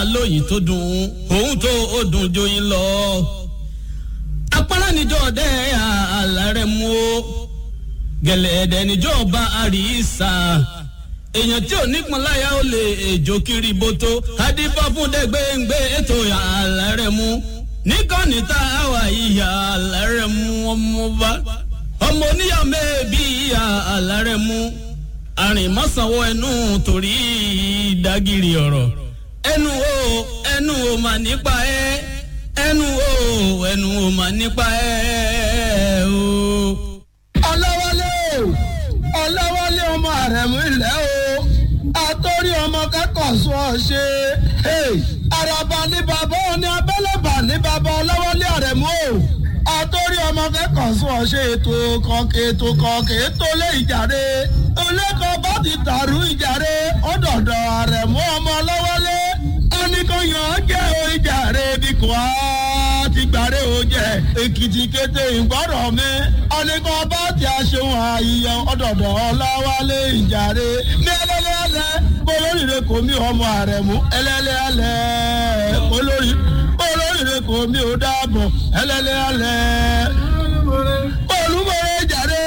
lóyìn tó dùn òun tó ó dùn joyin lọ. apárá níjọ́ ọdẹ àlàrẹ̀ mú o gẹ̀lẹ́dẹ̀ níjọ́ ọba àríṣà èèyàn tí ò nípọn láyà ó lè èjò kiri bótó adífá fún dẹgbẹ́ngbẹ́ ètò àlàrẹ̀ mú níkànnì tá a wà ìyá àlàrẹ̀ mú ọmọ bá ọmọ oníyà mẹ́ẹ̀bí ìyá àlàrẹ̀ mú àrìnmọ́sánwó ẹnu torí ìdágìrì ọ̀rọ̀ ẹnu o ẹnu o mà nípa ẹ ẹnu o ẹnu o mà nípa ẹ o. ọlọ́wọ́lé o ọlọ́wọ́lé ọmọ àrẹ̀mú ilẹ̀ o àtọ́rí ọmọ kẹ́kọ̀ọ́ sọ ọ ṣe àràbà ní bàbá òní abẹ́lẹ́bà ní bàbá ọlọ́wọ́lé àrẹ̀mú o àtọ́rí ọmọ kẹ́kọ̀ọ́ sọ ọ ṣe ètò kọ̀ọ̀kẹ́ ètò kọ̀ọ̀kẹ́ ètò lé ìjàre olẹ́kọ̀ọ́ bá ti tàrú ìjàre ọ̀dọ̀dọ̀ àrẹ̀mú ọmọ ọlọ́wọ́lé ẹnìkan yàn án jẹ́ o ìjàre bí kò á ti gbàre o jẹ èkìtì kété ìgbọ́rọ̀ mi ọ̀nìkan bá ti aṣeun àyíyàn ọ̀dọ̀dọ̀ ọláwálé ìjàre ní ẹlẹ́lẹ́lẹ́ olóríire kò mí ọmọ àrẹ̀mú ẹlẹ́lẹ́lẹ́ olórí olóríire kò mí ò dáàbọ̀ ẹlẹ́lẹ́lẹ́ olúmọ̀rẹ́ ìjàre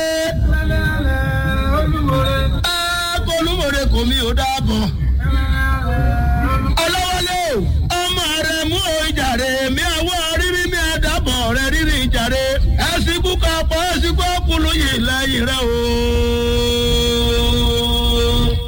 olúmọ̀rẹ́ kò mí ò dáàbọ̀ ọlọ́wọ́lé ọmọ àrẹ̀mú ìjàre mi àwọ̀ rírí mi àdàbọ̀ rẹ̀ rírí ìjàre ẹ̀sìnkú kan pọ̀ ẹ̀sìnkú ọkùnrin yìí lẹ́yìn rẹ̀ o